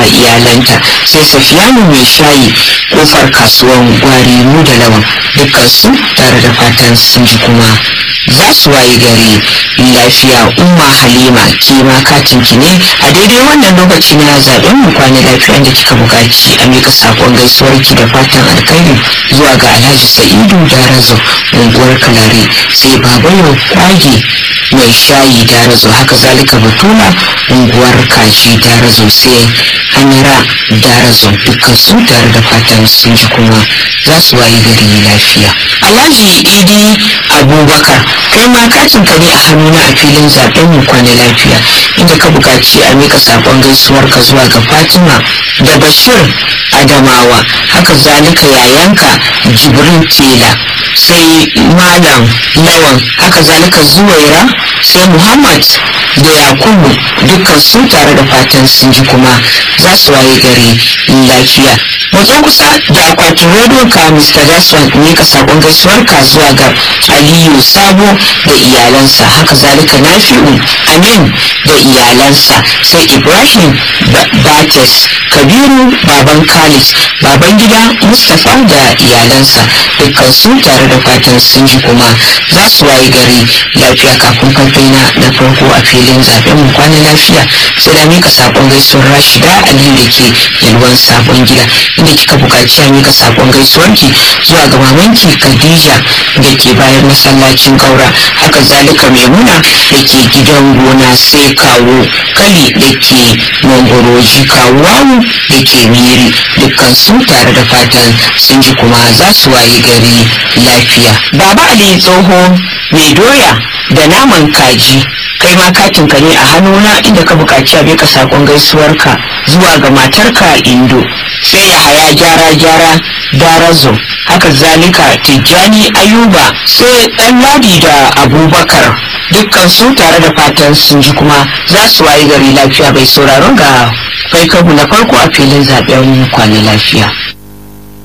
iyalanta sai safiyanu mai shayi kofar kasuwan gwari mu da lawan dukkansu tare da fatan sun ji kuma za su waye gari lafiya umma halima ke ma katin ki ne a daidai wannan lokaci na zaben mu kwana lafiya da kika buƙaci a mika sakon gaisuwar ki da fatan alkhairi zuwa ga alhaji sa'idu darazo unguwar kalare sai babayo kwage mai shayi darazo haka zalika batula unguwar kaji darazo sai hanyara darazo dukkan su tare da fatan sun ji kuma za su waye gari lafiya alhaji idi abubakar kai ma katin ka ne a hannuna a filin zaben mu kwana lafiya inda ka buƙaci a mika sakon gaisuwar ka zuwa ga fatima da bashir adamawa haka zalika yayanka jibrin tela sai malam lawan haka zalika zuwaira sai muhammad da yakubu dukkan su tare da fatan sun ji kuma za su waye gari lafiya matso kusa da akwatin rediyon ka mr jaswan ne ka sakon gaisuwar ka zuwa ga aliyu sabo da iyalansa haka zalika nafi'u amin da iyalansa sai ibrahim bates kabiru baban khalid baban gida mustapha da iyalansa dukkan su tare da fatan sun ji kuma za su waye gari lafiya kafin kamfaina na farko a filin zaben mu kwana lafiya sai da mika sakon gaisuwar rashida aliyu da ke yalwan sabon gida inda kika buƙaci a mika sakon gaisuwarki zuwa ga mamanki khadija da ke bayan masallacin kaura haka zalika maimuna da ke gidan gona sai kawo kali da ke mangoroji kawo wawu da ke miri dukkan su tare da fatan sun ji kuma za su waye gari lafiya baba ali tsoho mai doya da naman kaji kai ma katin ka ne a hannuna inda ka buƙaci a bika sakon gaisuwarka zuwa ga matarka indo sai ya haya gyara gyara darazo haka zalika tijjani ayuba sai ɗan ladi da abubakar dukkan su tare da fatan sun ji kuma za su waye gari lafiya bai sauraron ga kai na farko a filin zaben kwana lafiya